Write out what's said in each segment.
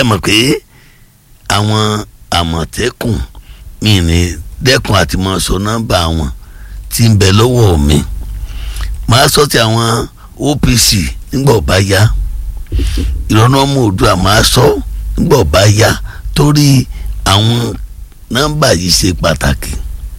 ṣe mọ̀ pé àwọn àmọ̀tẹ́kùn mi ní dẹ́kun àti mọ̀ sọ nọ́mbà wọn tí ń bẹ lọ́wọ́ mi màá sọ ti àwọn OPC nígbà ọba yá ìrọ̀nà ọmọ òdua màá sọ nígbà ọba yá torí àwọn nọ́mbà yìí ṣe pàtàkì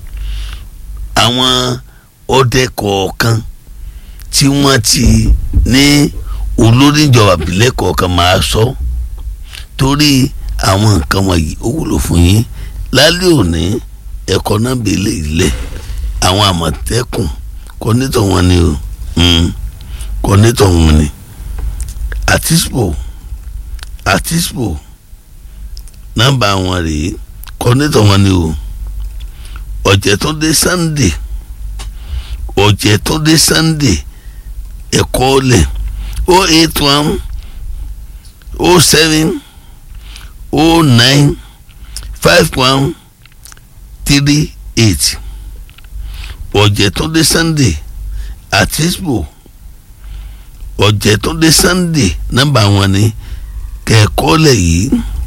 àwọn ọdẹ kọ̀ọ̀kan tí wọ́n ti ní olórí ìjọba ìbílẹ̀ kọ̀ọ̀kan máa sọ torí àwọn nǹkan wọ̀nyí ó wúlò fún yín lálẹ́ òní ẹ̀kọ́ náà bèlè ilẹ̀ àwọn àmọ̀tẹ́kùn kọ́nítọ̀ wọn ni o kọ́nítọ̀ wọn ni àtispo àtispo nọ́mbà wọn rèé kọ́nítọ̀ wọn ni o ọ̀jẹ̀túndé Sunday ọ̀jẹ̀túndé Sunday ẹ̀kọ́ ọ̀lẹ̀ o eight one o seven o nine five one three eight ọ̀jẹ̀túndé Sunday àtisbo ọ̀jẹ̀túndé Sunday nọ́mbà wọn ni kẹ̀kọ́lẹ̀ yìí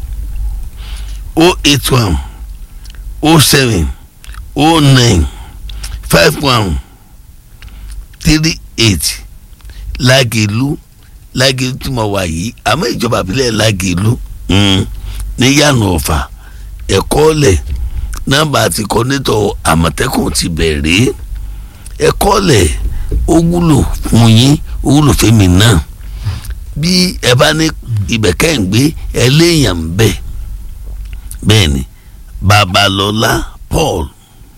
o eight one o seven o nine five one three eight lágẹ̀lú lágẹ̀lú tí mo wà yìí àmọ́ ìjọba àbílẹ̀ lágẹ̀lú ní yànnà ọ̀fà ẹ̀kọ́lẹ̀ nọ́mbà àti kọ́nẹ́tọ̀ àmọ̀tẹ́kùn ti bẹ̀rẹ̀ ẹ̀kọ́lẹ̀ ó wúlò fún yín ó wúlò fẹ́mi náà bí ẹ bá ní ibẹ̀ kẹ́hìngbé ẹlẹ́yàn bẹ́ẹ̀ bẹ́ẹ̀ ni babalọ́lá paul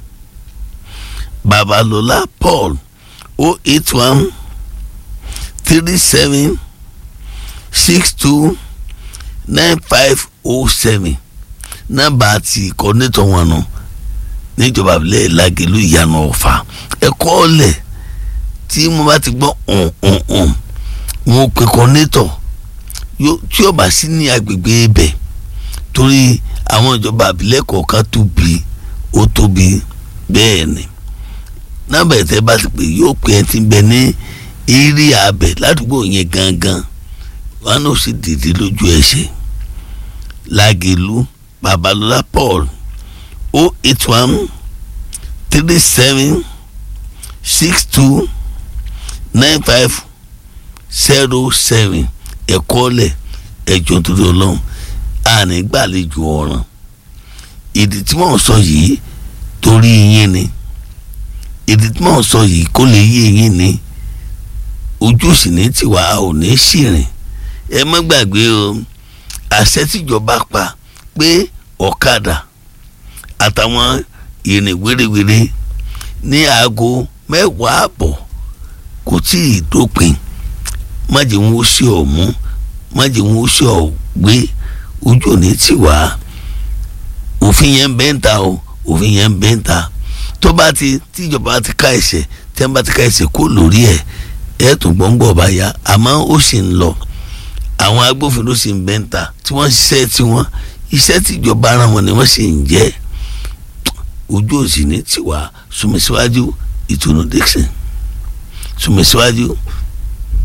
babalọ́lá paul o eight one three seven six two nine five o seven nọ́mbà àti kọ́nẹ́tọ̀ wọn nù níjọba abilẹ̀ lagelu ìyànà ọ̀fà ẹ̀kọ́ ọ̀lẹ̀ tí mo bá ti gbọ́ ọ̀hún wọn pe kọ́nẹ́tọ̀ tí ó bá sí ní agbègbè ibẹ̀ torí àwọn ìjọba abilẹ̀ kọ̀ọ̀kan tóbi ó tóbi bẹ́ẹ̀ ni nọ́mbà ẹ̀tẹ́ bá ti pè yóò pè ẹ́ ti bẹ ní eré abẹ ládùúgbò yẹn gangan wọn ò sì dìde lójú ẹsẹ̀ lagelu babalọla paul o eight one three seven six two nine five zero seven ẹ̀kọ́lẹ̀ ẹ̀jọ̀ torí ọlọ́run àní gbàlejò ọ̀ràn ìdí tí wọ́n sọ yìí torí yín ni ìdí tí wọ́n sọ yìí kó lè yé yín ni ojú sì ní tiwa ò ní ṣìrìn ẹ má gbàgbé o àṣẹ tíjọba pa pé ọ̀kadà àtàwọn ìrìn wérewère ní aago mẹ́wàá àbọ̀ kò tí ì dópin májè wọn ó ṣe ọ̀ mú májè wọn ó ṣe ọ̀ gbé ojú òní tì wá òfin yẹn ń bẹ́ ń ta o òfin yẹn ń bẹ́ ń ta tó bá ti tíjọba ti ká ẹsẹ̀ tí wọ́n bá ti ká ẹsẹ̀ kó lórí ẹ̀ ẹ̀ tún gbọ́ngbọ̀ bá yá àmọ́ ó sì ń lọ àwọn agbófinró sì ń bẹ́ ń ta tí wọ́n ṣiṣẹ́ tiwọn iṣẹ́ tíjọba ara wọn ni wọ́n sì ń jẹ́ ojú òsì ní tiwa sùnmísíwájú ìtùnú Dixon sùnmísíwájú